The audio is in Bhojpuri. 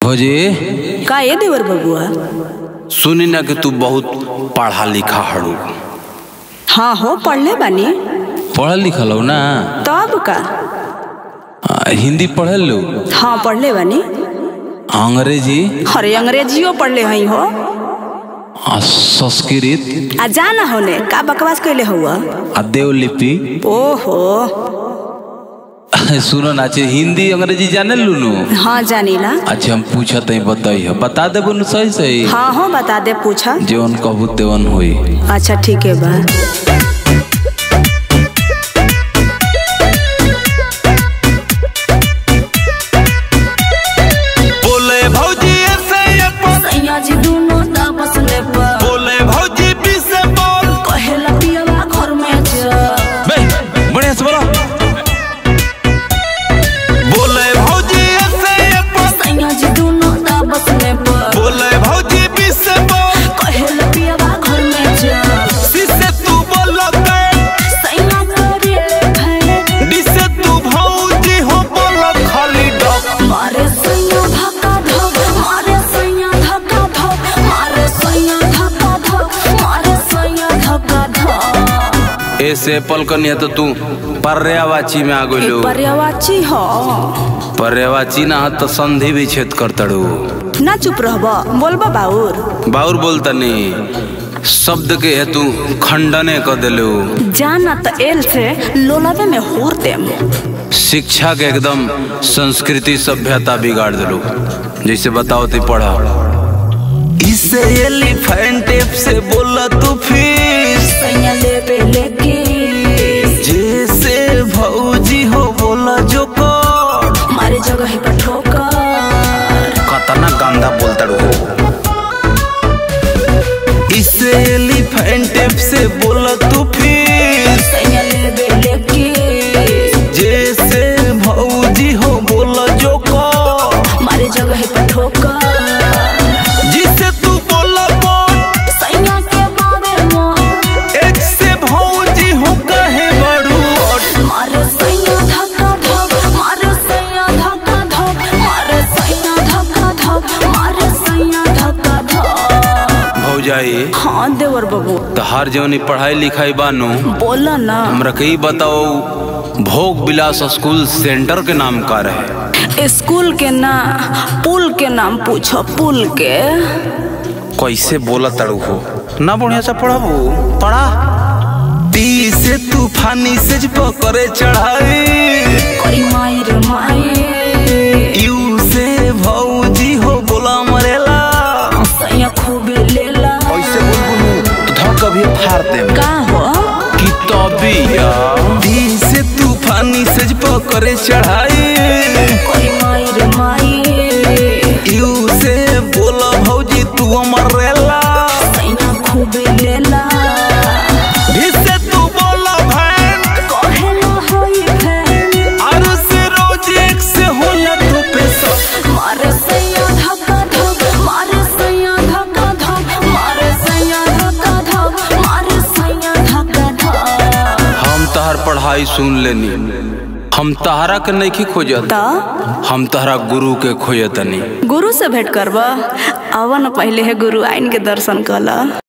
भौजी का ये देवर बबुआ सुनी ना कि तू बहुत पढ़ा लिखा हड़ू हाँ हो पढ़ले बानी पढ़ल लिखल हो ना तब का आ, हिंदी पढ़ल लो हाँ पढ़ले बानी अंग्रेजी अरे अंग्रेजियो पढ़ले हई हो आ, संस्कृत आ जा ना होने का बकवास कैले हुआ आ देवलिपि ओहो सुनो ना अच्छे हिंदी अंग्रेजी जाने लूनू हाँ जानीला अच्छा हम पूछा तई बताई बता देबो न सही सही हाँ हो बता दे पूछा जेवन कहबू तेवन होई अच्छा ठीक है बा बोले भौजी ऐसे ये पर सैया जी दोनों तापस ले पर बोले भौजी पी से बोल कहेला पियवा घर में जा बे बढ़िया से बोलो बोले भौजी ऐसे ये पर सैया जी दोनों तापस ले पर बोले भौजी पी से बोल कहेला पियवा घर में जा सी से तू बोलते सैया करेले भय डी से तू भौजी हो बोल खाली डॉक मारे सैया धक्का धक मारे सैया धक्का धक मारे सैया धक्का धक मारे सैया धक्का धक ऐसे एप्पल कनिया तो तू पर्यावाची में आ गइलो पर्यावाची हो पर्यावाची ना ह तो संधि भी छेद कर तड़ू ना चुप रहब बोलबा बाउर बाउर बोलता नहीं शब्द के हेतु खंडने क देलू जाना त एल से लोलावे में होर देम शिक्षा के एकदम संस्कृति सभ्यता बिगाड़ देलू जैसे बताओ ती पढ़ा इसे एलिफेंट टेप से बोला तू फिर सैया लेबे लेके जैसे भौजी हो बोला जो कर मारे जगह पर ठोकर कतना गंदा बोलता रू इसे एलिफेंट टेप से बोला तू फिर सैया लेबे लेके जैसे भौजी हो बोला जो कर मारे जगह पर ठोकर जिसे तू बोला बोल सैया के बाबे मोर एक से भौजी हो कहे बड़ू मारे सैया धक्का धक मारे सैया धक्का धक मारे सैया धक्का धक मारे सैया धक्का धक भौजाई हाँ देवर बाबू तो हर जवनी पढ़ाई लिखाई बानू बोला ना हमरा के ई बताओ भोग विलास स्कूल सेंटर के नाम का रहे स्कूल के ना पुल के नाम पूछो पुल के कैसे बोला तड़ू हो ना बढ़िया से पढ़ाबू पढ़ा ती से तूफानी से पकड़े चढ़ाई करी माई रे माई यू से भौजी हो बोला मरेला सैया खूबे लेला ऐसे बोल तो धर कभी फाड़ दे का हो कि तबिया ती से तूफानी से पकड़े चढ़ाई करी माई रे माई यू से बोला भौजी तू मरेला सैया खूबे लेला भी से तू बोला भैन कहेला होई फैन और से रोज एक से होला तू पैसा मारे सैया धक्का धक मारे सैया धक्का धक मारे सैया धक्का धक मारे सैया धक्का धक हम तहर पढ़ाई सुन लेनी हम तहरा के नहीं खोजत त हम तहरा गुरु के खोजतनी गुरु से भेंट करब अवन पहले है गुरु आइन के दर्शन कला